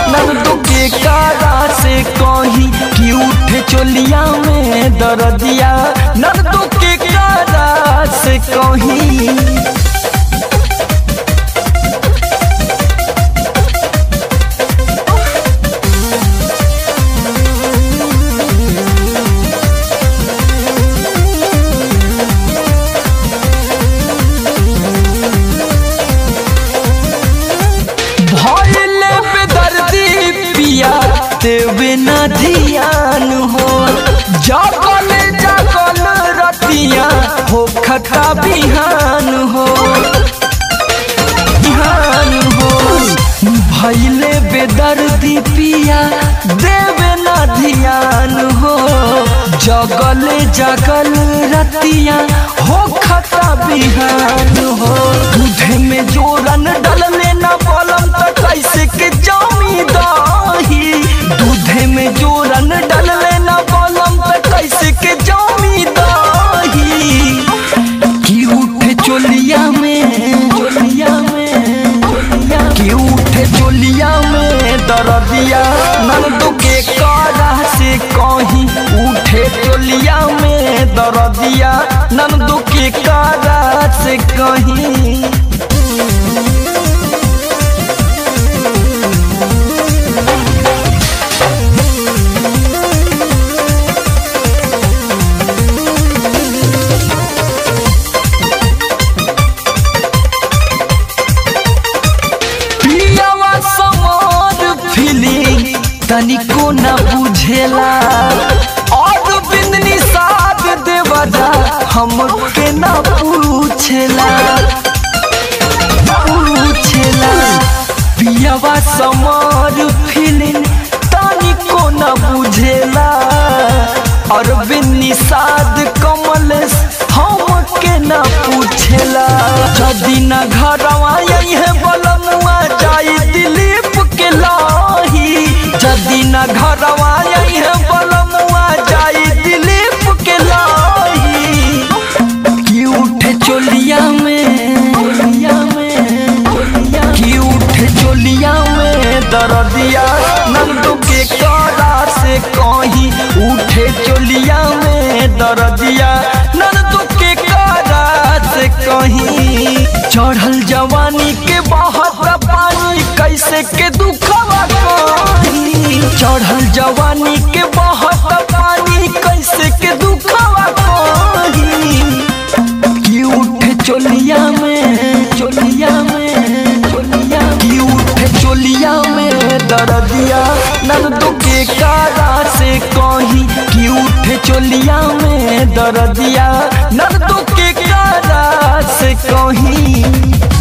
नंदू के कारा से कहीं कि उठे चोलिया में दर्दिया नंदू के कारा से कहीं भइले बेदर्दी पिया देवे न ध्यान हो जागल जागल रतिया हो खता बिहान हो बिहान हो भइले बेदर्दी पिया देवे न ध्यान हो जगल जगल रतिया हो खता बिहान हो दूधे में जोरन डलले न बलम त कैसे के जामी दही दूधे में जोरन डलले न बलम त कैसे के जामी दही की उठे चोलिया में चोलिया में चोलिया की उठे चोलिया में दर्दिया नंदू के कारा से कहीं उठे चोलिया में दर्दिया नंदू के कारा से कहीं पियावा समार फीलिंग तनिको न बुझेला और बिंदनी साथ देवदा हमके न पूछेला पूछेला पियावा समार फीलिंग तनिको न बुझेला और बिन्नी साध कमल हमके न पूछेला जदी न घरवा है बलमुआ जाई दिलीप के लाही जदी न घरवा है बलमुआ जाई दिलीप के लाही की उठे चोलिया में चोलिया में चोलिया की उठे चोलिया में दर्दिया नंदू के कारा से कहीं उठे चोलिया में दर्दिया नंदू के कारा से कहीं चढ़ल जवानी के बहत पानी कैसे के दुखवा कहीं चढ़ल जवानी के बहत पानी कैसे के दुखवा कहीं की उठे चोलिया में चोलिया में चोलिया की उठे चोलिया में दर्दिया नंदू के कारा से कहीं की उठे चोलिया में दर्दिया नंदू के कारा से कहीं